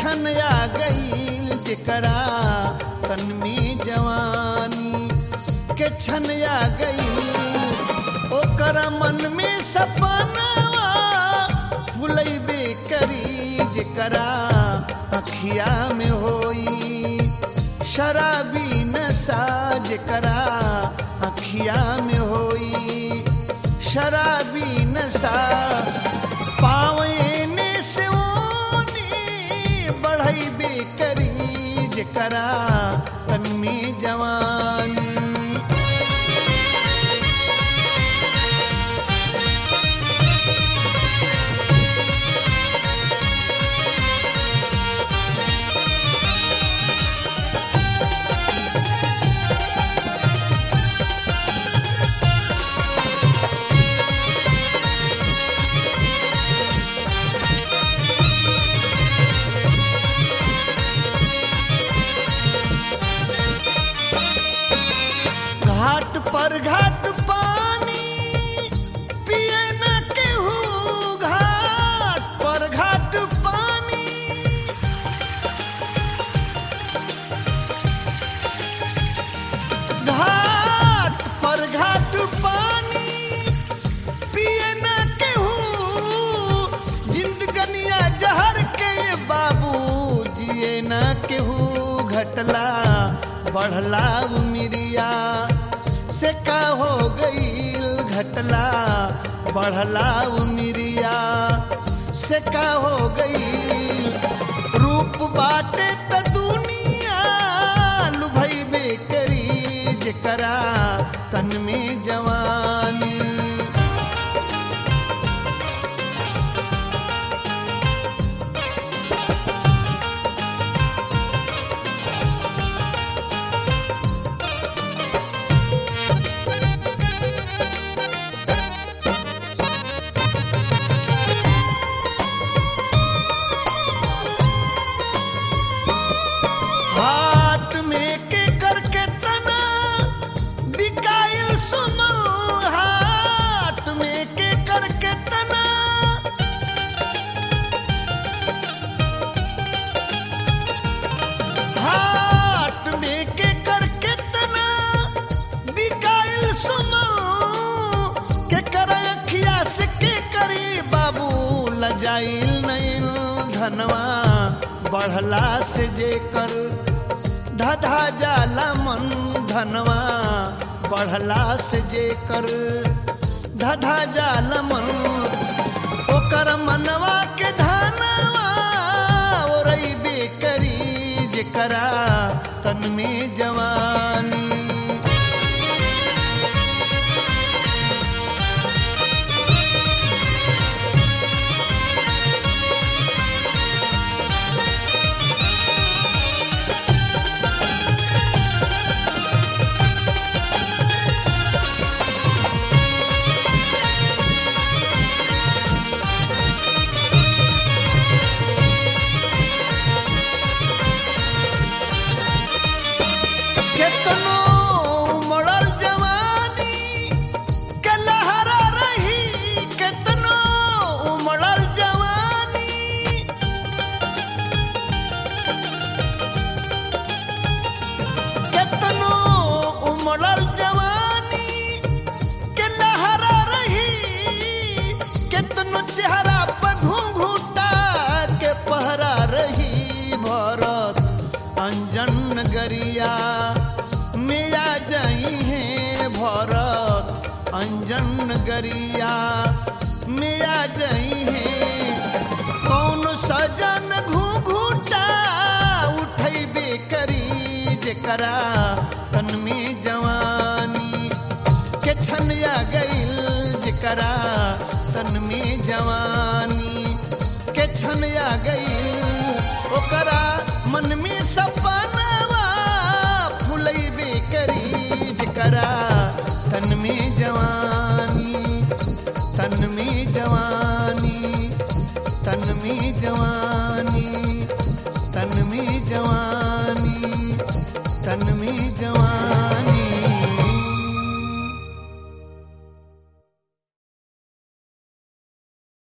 छन आ गई जेकरा तन में जवानी के छन आ गई ओकर मन में सपनावा फुलैबे करी जेकरा अखिया में होई शराबी नशा जेकरा अखिया में होई शराबी नशा पावने से ओनी बढ़ैबे करी जेकरा तन में जवानी घाट पर घाट पानी पिए न केहू घाट पर घाट पानी घाट पर घाट पानी पिए न केहू जिंदगनिया जहर के ये बाबू जिए न केहू घटला बढ़ला उमिरिया से का हो गई घटला बढ़ला उमिरिया से का हो गई रूप बाटे त दुनिया लुभैबे करी जेकरा तन में जवानी हाट में के करके तना बिकाइल सुमल हाट में के करके तना हाट में के करके तना बिकाइल सुमल के कर अखिया से के करी बाबू लजाइल नहीं धनवा बढ़ला से जे कर धधा जाला मन धनवा बढ़ला से जे कर धधा जाला मन ओकर मनवा के धनवा ओरैबे करी जेकरा तन में जवानी केतनो उमड़ल जवानी के लहरा रही केतनो उमड़ल जवानी केतनो उमड़ल जवानी के लहरा रही केतनो चेहरा पर घूंघूटा के पहरा रही भरत अंजन गरिया में आ जाई है भरत अंजन गरिया में आ जाई है कौन सजन घूंघूटा उठैबे करी जेकरा तन में जवानी के छन आ गईल जेकरा तन में जवानी के छन आ गईल ओकरा मन में सपनावा फुलैबे करी जेकरा तन में जवानी तन में जवानी तन में जवानी